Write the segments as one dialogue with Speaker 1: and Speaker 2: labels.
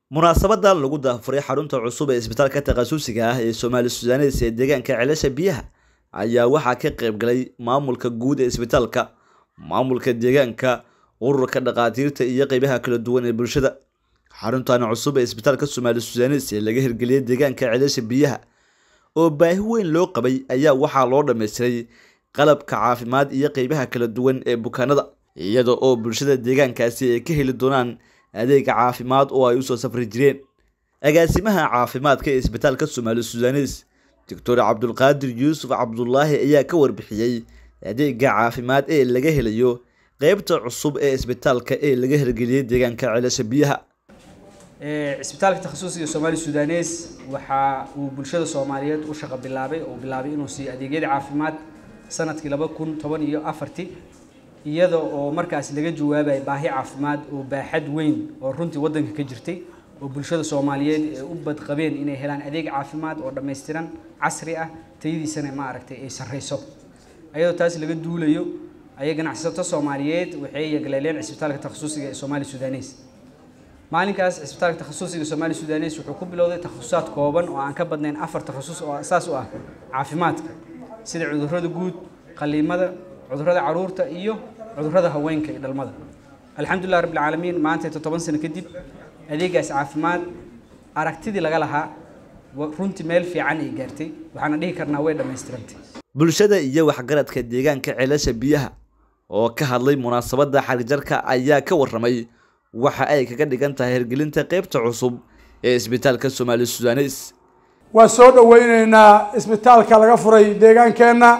Speaker 1: munaasabada lagu daafuray xarunta cusub ee isbitaalka takhasusiga ah ee soomaali sudanes ee deegaanka celasha biyaha ayaa waxaa ka qayb galay maamulka guud ee isbitaalka maamulka deegaanka ururka dhakhaatiirta iyo qeybaha kala duwan ee bulshada xaruntan cusub ee isbitaalka soomaali sudanes ee laga hirgeliyay deegaanka celasha biyaha oo baahi weyn loo qabay ayaa waxaa loo dhammaystiray qalabka caafimaad iyo qeybaha kala duwan ee bukaanada iyada oo bulshada deegaankaasi ay ka heli doonaan adeega caafimaad oo ay usoo safri jireen agaasimaha caafimaadka ee isbitaalka soomaali sudanes doctor cabdulqaadir yuusuf cabdulaahi ayaa ka warbixiyey adeega caafimaad ee laga helayo qeybta cusub ee isbitaalka ee laga hirgeliyey deegaanka celasha biyaha
Speaker 2: cisbitaalka takhasusiga soomaali sudanes waxa uu bulshada soomaaliyeed u shaqo bilaabay oo bilaabay inuu siiyo adeegyada caafimaad sanadkii laba kun toban iyo afartii iyada oo markaas laga jawaabayay baahi caafimaad oo baaxad weyn oo runtii waddanka ka jirtay oo bulshada soomaaliyeed ee u badqabeen inay helaan adeeg caafimaad oo dhammaystiran casri ah tayadiisana ma aragtay ay sarreyso ayadoo taas laga duulayo ayay ganacsato soomaaliyeed waxay yagleeleen cisbitaalka takhasusiga ee soomaali sudanes maalinkaas cisbitaalka takhasusiga soomaali sudanes wuxuu ku bilowday takhasusad kooban oo aan ka badnayn afar takhasus oo asaas u ah caafimaadka sida cudurrada guud qaliimada cudurrada caruurta iyo cudurrada haweenka iyo dhalmada alxamdulilah rabbil caalamiin maanta toddoban sano kadib adeegaas caafimaad aragtidii laga lahaa runtii meel fiican ay gaartay waxaana dhihi karnaa way dhammaystirantay
Speaker 1: bulshada iyo waxgaradka deegaanka celasha biyaha oo ka hadlay munaasabada xarijarka ayaa ka waramay waxa ay kaga dhigan tahay hirgelinta qeybta cusub ee isbitaalka soomaali sudanes
Speaker 3: waan soo dhaweyneynaa isbitaalka laga furay deegaankeenna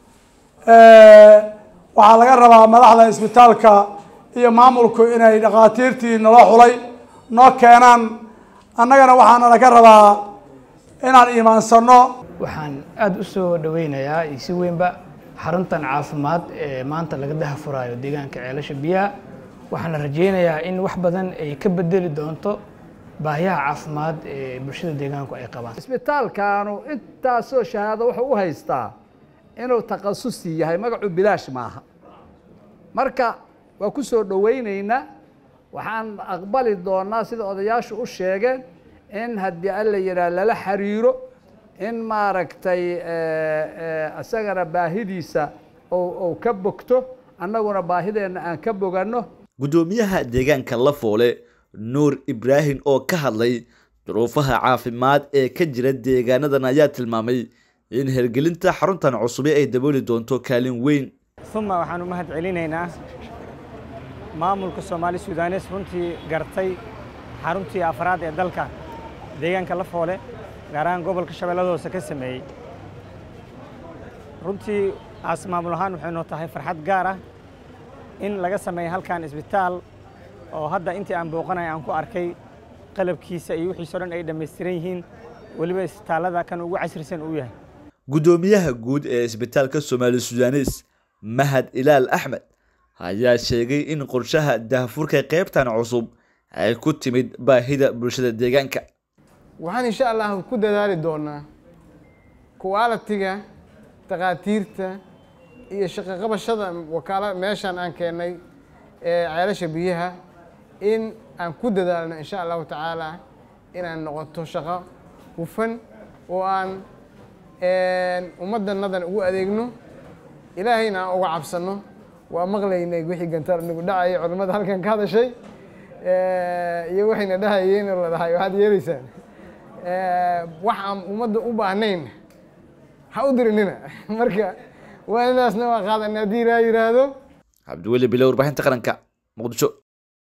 Speaker 3: waxaa laga rabaa madaxda isbitaalka iyo maamulku inay dhakhaatiirtii nala xulay noo keenaan annagana waxaana laga rabaa inaan iimaansano
Speaker 4: waxaan aada u soo dhaweynayaa iyo si weynba xaruntan caafimaad ee maanta laga daha furaayo deegaanka ceelasha biyaha waxaana rajeynayaa in wax badan ay ka bedeli doonto baahiyaha caafimaad ee bulshada deegaanku ay qabaan
Speaker 5: isbitaalkaanu intaasoo shahaado wuxuu u haystaa inuu takhasusi yahay magacu bilaash maaha marka waa ku soo dhoweyneynaa waxaan aqbali doonaa sida odayaashu u sheegeen in haddii alla yidhaah lala xiriiro in maaragtay isagana baahidiisa ou ka bogto annaguna baahideenna aan ka boganno
Speaker 1: guddoomiyaha deegaanka lafoole nuur ibraahim oo ka hadlay duruufaha caafimaad ee ka jira deegaanadan ayaa tilmaamay in hirgelinta xaruntan cusubi ay dabooli doonto kaalin weyn
Speaker 6: uma waxaan u mahad celinaynaa maamulka soomaali sudanes runtii gartay xaruntii afraad ee dalka deegaanka lafoole gaar ahaan gobolka shabeellada hoose ka sameeyey runtii aas maamul ahaan waxay noo tahay farxad gaar ah in laga sameeya halkan isbitaal oo hadda intii aan booqanay aan ku arkay qalabkiisa iyo wixiiso dhan ay dhammaystiran yihiin weliba isbitaallada kan ugu casrisan uu yahay
Speaker 1: guddoomiyaha guud ee isbitaalka soomaali sudanes mahad ilaal axmed ayaa sheegay in qorshaha daahfurka qaybtan cusub ay ku timid baahida bulshada deegaanka
Speaker 7: waxaan insha allah ku dadaali doonaa qualitiga takhaatiirta iyo shaqaqabashada wakaala meeshan aan keennay ee ceelasha biyaha in aan ku dadaalno insha allahu tacaala inaan noqoto shaqo hufan oo aan ummaddannadan ugu adeegno ilaahayna aan uga cabsanno waa maqlaynay wixii gantaar nagu dhacayay culimmada halkan ka hadashay iyo waxayna dhahayeen oo la dhahay waxaad yeelaysaan wax aan ummadda u baahnayn ha u dirinina marka waanadaasna waa qaadan haddii ilaa yidhaahdo
Speaker 1: cabdiweli bilo warbaahinta qaranka muqdisho